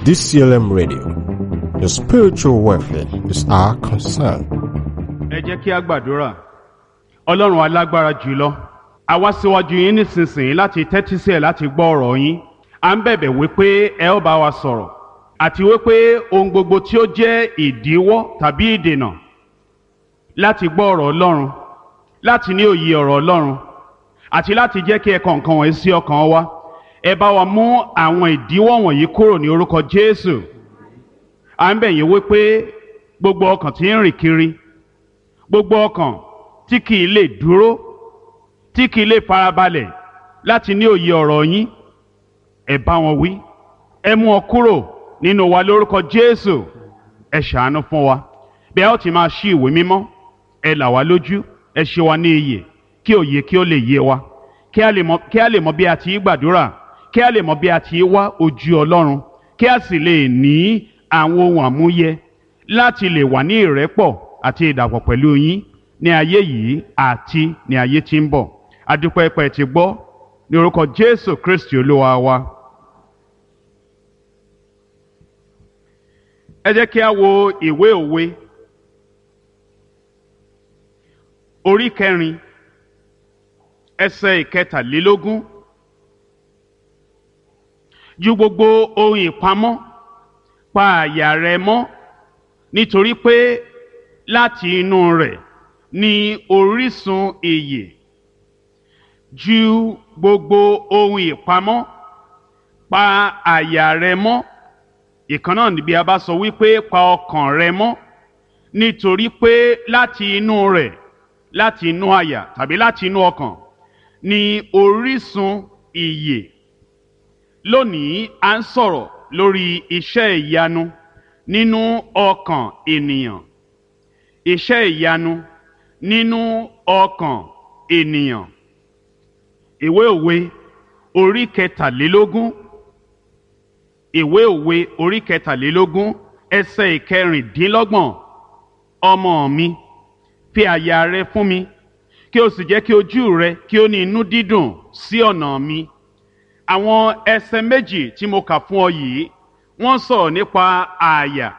DCLM Radio. Your spiritual welfare is our concern. ẹ jẹ́ kí a gbàdúrà ọlọ́run alágbára jùlọ a wá síwájú yín nísinsìnyí láti tẹ́tí sí ẹ̀ láti gbọ́ ọ̀rọ̀ yín à ń bẹ̀bẹ̀ wípé ẹ ó bá wa sọ̀rọ̀ àti wípé ohun gbogbo tí ó jẹ́ ìdíwọ́ tàbí ìdènà láti gbọ́ ọ̀rọ̀ ọlọ́run láti ní òye ọ̀rọ̀ ọlọ́run àti láti jẹ́ kí ẹ kọ nǹkan wọ̀nyí sí ọkàn wa ẹ bá wa mú àwọn ìdíwọ́ wọ̀nyí kúrò ní orúkọ jésù à ń bẹ̀ yín wípé gbogbo ọkàn tí ń rìn kiri gbogbo ọkàn tí kì í lè dúró tí kì í lè farabalẹ̀ láti ní òye ọ̀rọ̀ yín ẹ bá wọn wí ẹ mú ọ kúrò nínú wa lórúkọ jésù ẹ ṣàánú fún wa bí a ó ti máa ṣí ìwé mímọ́ ẹ là wá lójú ẹ ṣe wa ní iyè kí òye kí ó lè yé wa kí a lè mọ kí a lè mọ bí a ti í gbàdúrà kí a lè mọ bí a ti í wá ojú ọlọ́run kí a sì lè ní àwọn ohun àmúyẹ láti lè wà ní ìrẹ́pọ̀ àti ìdàpọ̀ pẹ̀lú yín ní ayé yìí àti ní ayé tí ń bọ̀ adúpẹ́ pẹ́ ti gbọ́ ní orúkọ jésù kristi olúwa wa. ẹ jẹ́ kí a wo ìwé òwe orí kẹrin ẹsẹ̀ ìkẹtàlélógún ju gbogbo ohun ìpamọ́ pa àyà rẹ mọ́ nítorí pé láti inú rẹ̀ ni orísun ìyè ju gbogbo ohun ìpamọ́ pa àyà rẹ mọ́ ìkan náà níbi a bá sọ wípé pa ọkàn rẹ mọ́ nítorí pé láti inú rẹ̀ láti inú àyà tàbí láti inú ọkàn ni orísun ìyè lónìí à ń sọ̀rọ̀ lórí iṣẹ́ ìyanu nínú ọkàn ènìyàn iṣẹ́ ìyanu nínú ọkàn ènìyàn ìwé òwe orí kẹtàlélógún ìwé òwe orí kẹtàlélógún ẹsẹ̀ ìkẹrìndínlọ́gbọ̀n ọmọ mi fi àyà rẹ fún mi kí o sì jẹ́ kí ojú rẹ kí ó ní inú dídùn sí ọ̀nà mi àwọn ẹsẹ̀ méjì tí mo kà fún ọ yìí wọ́n sọ̀rọ̀ nípa àyà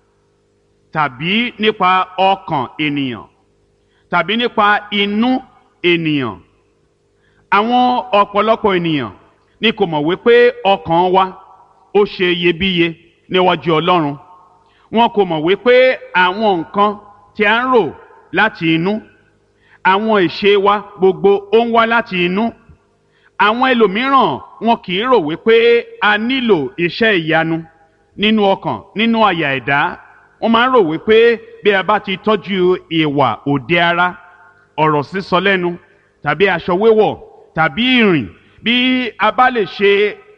tàbí nípa ọkàn ènìyàn tàbí nípa inú ènìyàn àwọn ọ̀pọ̀lọpọ̀ ènìyàn ni kò mọ̀ wípé ọkàn wa ó ṣe iyebíye níwájú ọlọ́run wọn kò mọ̀ wípé àwọn nǹkan tí a ń rò láti inú àwọn ìṣe wa gbogbo ó ń wá láti inú àwọn ẹlòmíràn wọn kì í rò wípé a nílò iṣẹ́ ìyanu nínú ọkàn nínú àyà ẹ̀dá wọ́n máa ń rò wípé bí a bá ti tọ́jú ìwà òde ara ọ̀rọ̀ sísọ lẹ́nu tàbí aṣọ wíwọ̀ tàbí ìrìn bí a bá lè ṣe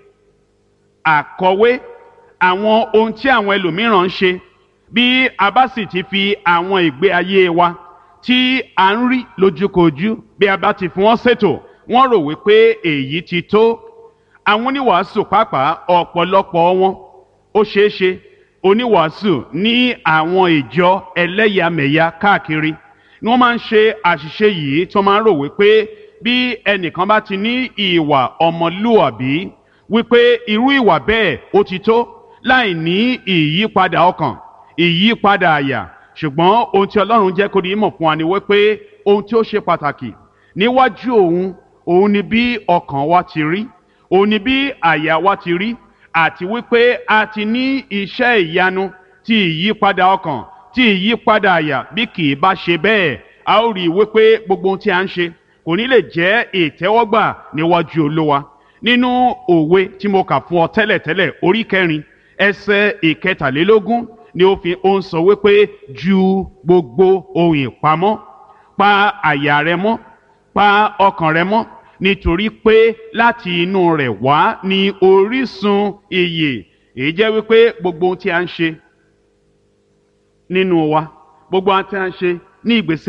àkọwé àwọn ohun tí àwọn ẹlòmíràn ń ṣe bí a bá sì ti fi àwọn ìgbé ayé wa tí a ń rí lójúkojú bí a bá ti fi wọ́n ṣètò wọ́n rò wípé èyí ti tó àwọn oníwàásù pàápàá ọ̀pọ̀lọpọ̀ wọn ó ṣeé ṣe oníwàásù ní àwọn ìjọ ẹlẹ́yàmẹ̀yà káàkiri ni wọ́n máa ń ṣe àṣìṣe yìí tí wọ́n máa ń rò wípé bí ẹnìkan bá ti ní ìwà ọmọlúwàbí wípé irú ìwà bẹ́ẹ̀ ó ti tó láì ní ìyípadà ọkàn ìyípadà àyà ṣùgbọ́n ohun tí ọlọ́run jẹ́ kó di mọ̀ fún wa ni wípé ohun tí ó ṣe pàtàkì níwájú òun òun ni bí ọkàn wa ti rí òun ni bí àyà wa ti rí àti wípé a ti ní iṣẹ́ ìyanu ti ìyípadà ọkàn ti ìyípadà àyà bí kì í bá ṣe bẹ́ẹ̀ a ó rí i wípé gbogbo ohun tí a ń ṣe kò ní lè jẹ́ ìtẹ́wọ́gbà níwájú olúwa nínú òwe tí mo kà fún ọ tẹ́lẹ̀tẹ́lẹ̀ orí kẹrin ẹsẹ̀ ìkẹtàlélógún ni ó fi ó ń sọ wípé ju gbogbo ohun ìpamọ́ pa àyà rẹ mọ́ pa ọkàn rẹ mọ́ nítorí pé láti inú rẹ̀ wá ní orísun ìyè èyí jẹ́ wípé gbogbo ohun tí a ń ṣe nínú wa gbogbo ohun tí a ń ṣe ní ìgbésí